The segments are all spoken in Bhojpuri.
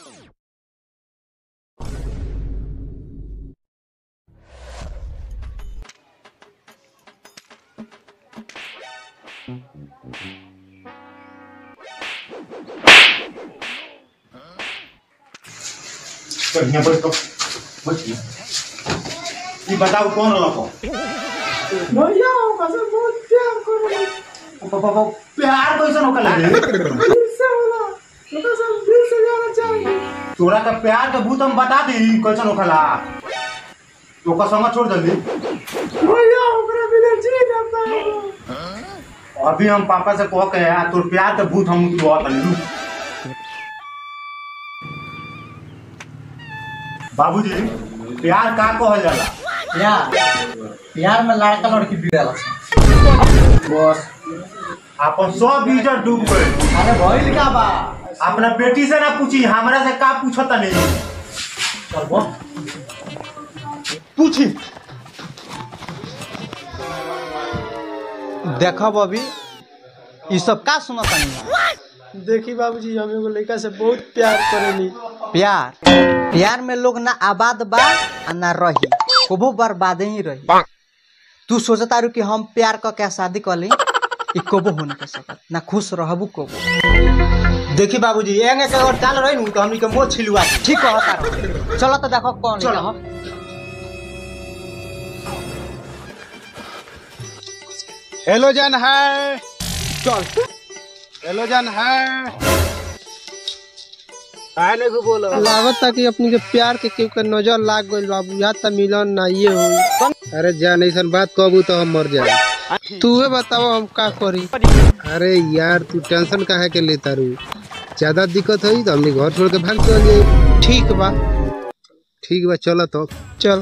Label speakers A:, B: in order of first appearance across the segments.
A: बढ़िया बैठ तो बैठ ये बताओ कौन रखो
B: भैया ओकरा से बहुत प्यार करेला
A: प्यार कैसे होकर लगे
B: दिल से होला ओकरा से हम दिल से जाना चाहेंगे
A: तोरा का प्यार के भूत हम बता दी कैसे होखला तो का संग छोड़ जल्दी
B: भैया ओकरा बिना जी ना पाएगा
A: अभी हम पापा से कह के आ तोर प्यार के भूत हम तू बहुत लू बाबूजी प्यार का कहल जाला
C: प्यार प्यार में लड़का लड़की बिगड़ल
A: बस अपन सब इज्जत डूब गए
C: अरे भइल का बा
A: अपना बेटी से ना पूछी हमरा से का पूछता नहीं
C: चल बोल
A: पूछी
D: देखब अभी ई सब का सुनत नहीं
B: देखी बाबूजी हम एगो लड़का से बहुत प्यार करेनी
D: प्यार प्यार में लोग ना आबाद बा आ ना रही कबो बर्बाद ही रही तू सोचता रू कि हम प्यार क के शादी कर ली ई कबो हो नहीं सकत ना खुश रहबू कबो
A: देखी बाबूजी एंगे के अगर चाल रही नु तो हमनी के मोह छिलवा दी
D: ठीक कहता रहो चलो तो देखो कौन
A: चलो।
D: चलो
E: हेलो जन है चल हेलो जन है काहे नहीं को बोलो
B: लागत कि अपनी के प्यार के केहू के नजर लाग गइल बाबू या त मिलन ना ये हो
E: अरे जान ऐसा बात कहबू तो हम मर जाए
B: तू बताओ हम का करी
E: अरे यार तू टेंशन काहे के लेता रू ज्यादा दिक्कत होई तो हमने घर छोड़ के भाग चल जाए
B: ठीक बा
E: ठीक बा चलो तो
B: चल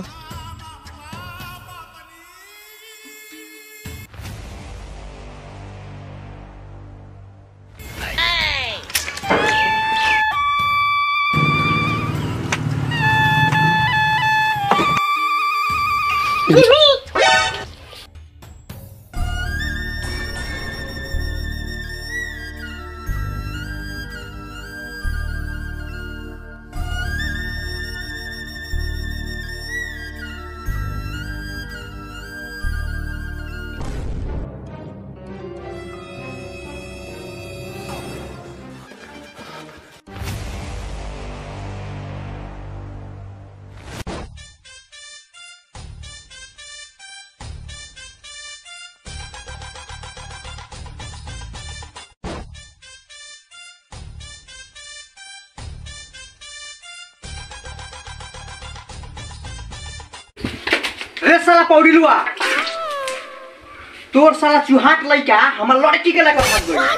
C: रे साला पौड़िलुआ तोर साला चुहाट लइका हमर लड़की के लेकर भाग गई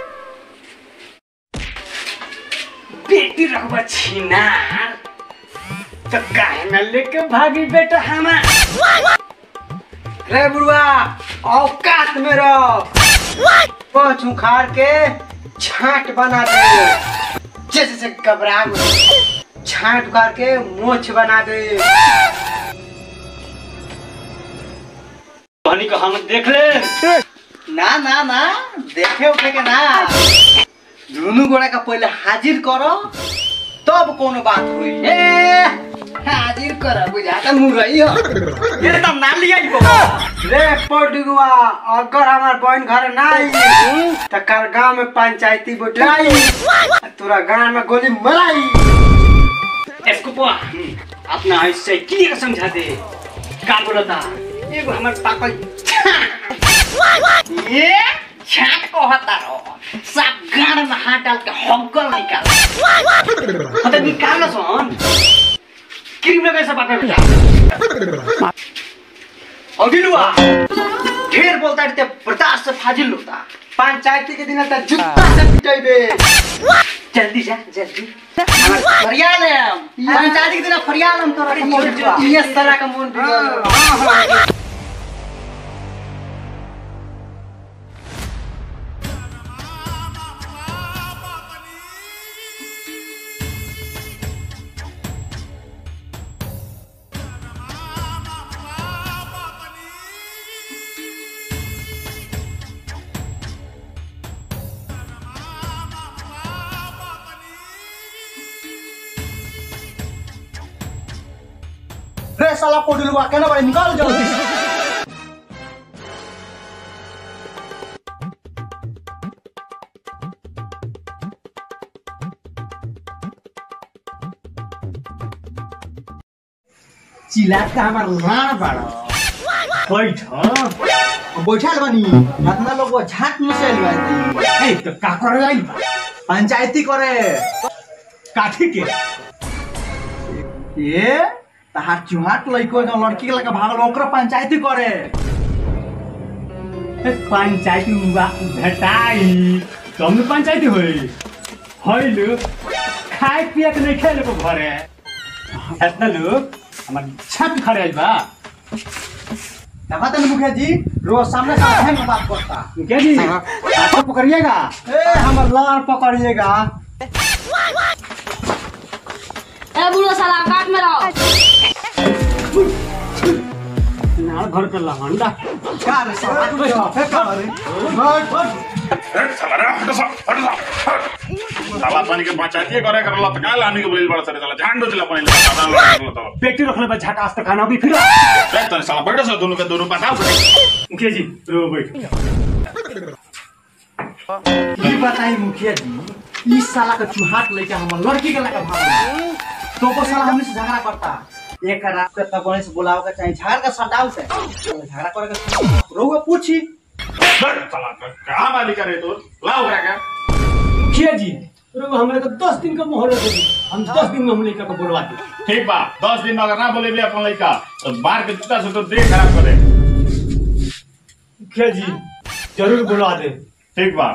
C: बेटी रखबा छिनार तो काहे न लेके भागी बेटा हमार रे बुढ़वा औकात में रह पहुंच उखाड़ के छाट बना दे जैसे से घबरा गई छाट उखाड़ के मोछ बना दे पानी को हम देख ले ना ना ना देखे उठे के ना दोनों गोड़ा का पहले हाजिर करो तब कोनो बात हुई ए हाजिर कर बुझाता मुरई हो ये तो ना लिया ही बाबा रे पड़ुआ अगर हमार बहन घर ना आई तो कल गांव में पंचायती बोटाई तोरा गांव में गोली मराई इसको बुआ अपना ऐसे क्लियर समझा दे का बोलता एगो हमर पापा ये छाट को हता रो सब गाड़ में हाथ डाल के हंकल निकाल हते निकाल ना सोन क्रीम लगे सब पापा बेटा अगिलुआ ढेर बोलता रहते बर्दाश्त से फाजिल होता पंचायती के दिन तक जूता से पिटाइबे जल्दी जा जल्दी हमार फरियाल है हम पंचायती के दिन फरियाल हम तोरा ये सारा का मन बिगड़ रे साला पोडलुआ केना बड़े निकाल जल्दी
A: चिल्ला का हमार लाड़ बाड़ा बैठ
C: बैठल बनी अपना लोग वो झाट में से लवाई
A: ए तो का करे आई
C: पंचायती करे
A: काठी के
C: ये तहार चुहाट लइको जो लड़की के लगा भागल ओकरा पंचायती करे
A: ए, पंचायती बा- भेटाई तब न पंचायती होई होइल खाए पिए के नहीं खेले को घरे इतना लोग हमार छत खड़े आइल बा
C: देखा तने मुखिया जी रोज सामने सामने में बात करता
A: क्या जी आपको पकड़िएगा
C: ए हमर लाड़ पकड़िएगा
F: ए बुढ़ो साला काट में रहो
A: नाल घर पे लहंडा
C: का रे साला तू जवाब का रे बैठ बैठ
G: साला पानी के पंचायती करे करला त काल आनी के बोलिल बड़ा सरे साला झांडो दिला पानी ले सादा लगल तो
A: पेटी रखले बा झकास तो खाना भी फिर
G: ए तने साला बैठ से दोनों के दोनों बताओ
A: मुखिया जी रो बैठ
C: की बताई मुखिया जी इस साला का चुहाट लेके हमर लड़की के लगा भागल तो को साला हमसे झगड़ा करता एक रात के तब से बुलाओ के चाहिए झगड़ा का सटाव से झगड़ा करे के रोगा पूछी
G: साला कहां वाली करे तो लाओ करा का
A: मुखिया जी रो हमारे को दस दिन का मोहलत दे दी हम दस दिन में हम लड़का को बुलवा दे
G: ठीक बा 10 दिन में अगर ना बोले भी अपन लड़का तो बाहर के जूता से तो देह खराब करे
A: मुखिया जी जरूर बुलवा दे
G: ठीक बा